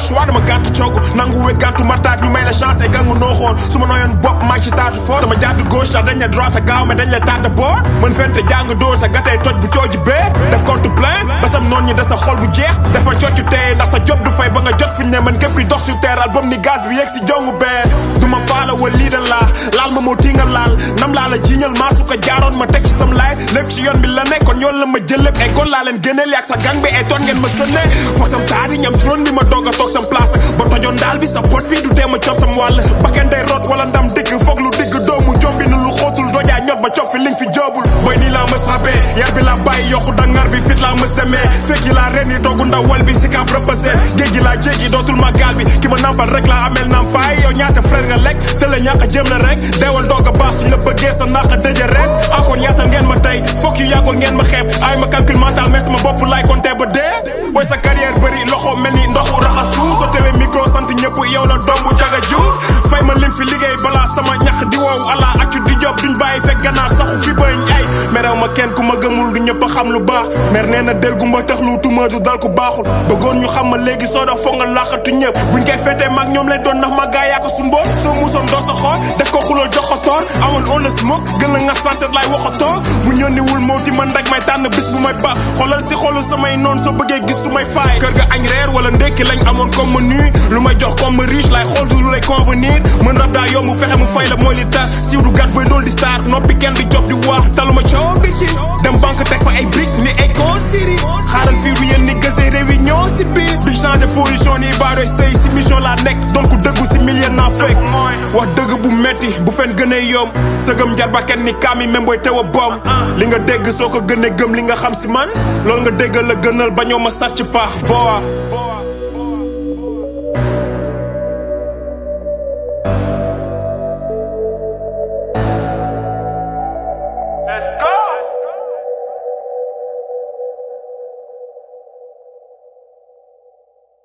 choix dama gàntu coogu nangu wet gàntu martaat ñu may la chance et gangu noo xool su ma nooyoon bopp maa ci taatu fort dama jàdd gauche sax dañ la droite a gaaw mais dañ la tàdd boor mën fente jàng dóor sa gatee toj bu cooji bee def compte plein ba sam noon ñi da sa xol bu jeex defal coccu tey ndax sa job du fay ba nga jot fi ne man képp kuy dox su teeral bam ni gaz bi yegg si jongu bee du ma faala wal lii dan laa laal ma moo tingal laal nam laa la jiiñal maa su ko jaaroon ma teg ci sam life lépp ci yoon bi la ne kon yoon la ma jël lépp ay kon laa leen génneel yaag sa gang bi ay toon ngeen ma sënne foog sam taadi ñam trône bi ma doog a toog sam place ba tojoon daal bi sa pot fii du tee ma cof sam wàll bakken day root wala ndam digg foog lu digg doomu jombi nu lu xóotul dojaa ñot ba cof fi liñ fi joobul boy nii laa mës rabee yar bi laa bàyyi yokku dangar bi fit laa mës demee fekk yi laa ren yi doogu ndaw wal bi si kaab rëppasee géej gi laa jéggi dootul ma gaal bi ki ma nampal rek laa amel nampaay yow ñaata frère nga lekk te la ñàkk jëm la rek deewal doog a baax suñ la bëggee sa naq dëjë rees encore ñaata ngeen ma tey fokk yu yàggoon ngeen ma xeeb ay ma calcul mental mais sama bopp laay compter ba dee booy sa carrière bëri loxo mel ni ndoxu raxasu soo tewee micro sant ñëpp yow la dombu caga jur fay ma lim fi liggéey balaa sama ñax di woow ala accu di job duñ bàyyi fekk ganaar saxu fi bëñ ay merew ma kenn ku ma gëmul du ñëpp a xam lu baax mer nee na del gumba tax lu tuma du dal ku baaxul bëggoon ñu xam ma léegi soo da foog nga laaxatu ñëpp buñ koy fetee maag ñoom lay doon ndax ma gaa yaa ko sumboon soo musoon doo sa xool def ko xulool jox ko toor amoon on la smoke gën la nga santet laay waxatoo bu ñëndiwul moo ti man rek may tànn bis bu may ba xoolal si xolu samay noon soo bëggee gis su may faay kër ga añ reer wala ndékki lañ amoon comme menu lu may jox comme riche laay xool du lu lay convenir mën rab daa yomb fexe mu fay la mooy li tax siiw du gàtt bay dool di saar noppi kenn di job di wax taluma coow bi ci dem banque teg fa ay briques ni ay code siri xaaral fii du yéen ni gëse réunion si biir di changé position ni baadoy sëy si mission laa nekk doon ku dëggu si million naa fekk wax dëgg bu metti bu fen gënee yomb sëgëm jar ba kenn ni kaami même booy teew a boom li nga dégg soo ko gënee gëm li nga xam si man loolu nga déggal la gënal ba ñoo ma sar ci paax boa Let's go.